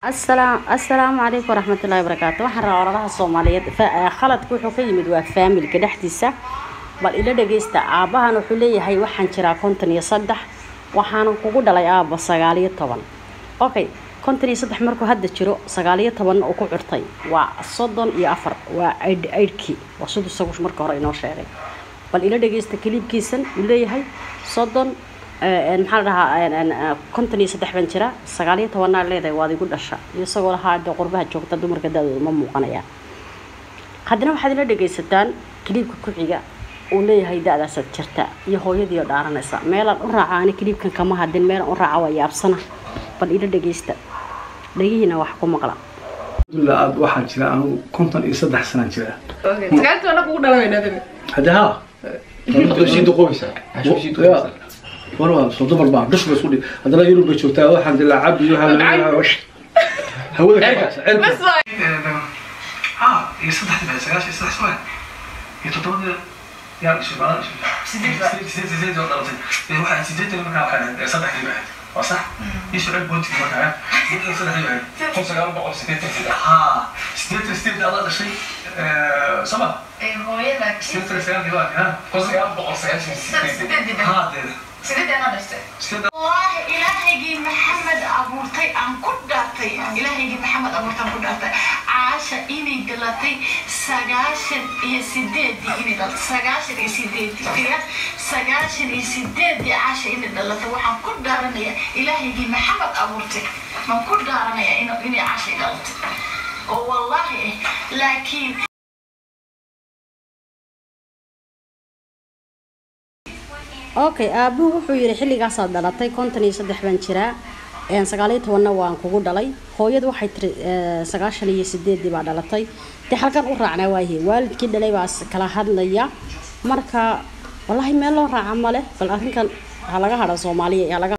asalaam assalaamu calaykum waraxmatullaahi wabarakaatu waxaan rabaa oradaha soomaaliyeed fa- khaladka wuxuu ka yimid waa faamilka dhexdiisa bal ila dhageysta aabbahan wuxuu leeyahay waxaan jiraa konton iyo saddex waxaanan kugu dhalay aabba sagaal iyo toban okay konton iyo saddex markuu hadda jiro sagaal iyo tobanna uu ku curtay waa soddon iyo afar waa aidh aidhkii waa siduu isagu marka hore inoo sheegay bal ila dhageysta kaliibkiisan uu leeyahay soddon een, maxaa la dhahaa een, een, een, konton iyo saddex baan jira sagaal iyo tobanaa leedahay waad igu dhasha iyo isagoo lahaa dee qurbaha joogta dumarka da-dooda ma muuqanayaan haddana waxaad ila dhagaysataan kaliibka ku xiga uu leeyahay da-daasaad jirta iyo hooyadii oo dhaaranaysa meelaan u raaca ani kaliibkan kama hadin meelaan u raaca waa yaabsana bal ila dhagaysta dhagihiina wax ku maqla alhamdulillah aad waxaan jira anigu konton iyo saddex sanaan jira sagaaltii anagu ugu dhalanayna adiga hadde ha sii duqobaysaa war soo dumar baa dhush ba isku dhi haddana yurub bay joogtaa waxaan dilaa cabdi iyo hawada ka baxsa bas waay ha iyo saddexdii baa sagaashan iyo saddex soo iyo toddobadii yaa dhashay baa dhashay sideed sideed oo dhalatay ee waxaa sideetan markaa waxaa saddexdii baa waa sax iyo shucayb boontii markaa sideetan saddexdii baa kun sagaal boqol sideetan sideed ha sideetan sideed adaa dhashay sama hooyada sideetan sagaalkii baa ha kun sagaal boqol sagaashan sideed ha dee sideedana dhashtay sideed wallaahi ilaahaygii maxamed abuurtay aan ku dhaartay ilaahaygii maxamed abuurtay aan ku dhaartay caasha inay dhalatay sagaashan iyo sideedii inay dhalatay sagaashan iyo sideedii fiya sagaashan iyo sideedii caasha inay dhalatay waxaan ku dhaaranaya ilaahaygii maxamed abuurtay waan ku dhaaranaya ina- inay caasha ay dhalatay oo wallaahi eh laakiin okay aabuhu wuxuu yidhi xilligaasaad dhalatay konton iyo saddex baan jiraa een, sagaal iyo tobanna waan kugu dhalay hooyadu waxay tiri ee, sagaashan iyo sideedii baa dhalatay dee halkan u raacnaa waaye waalidkii dhalay baa is kala hadlaya marka wallaahi meel loo raaca male bal arrinkan ha laga hadha soomaaliya ha laga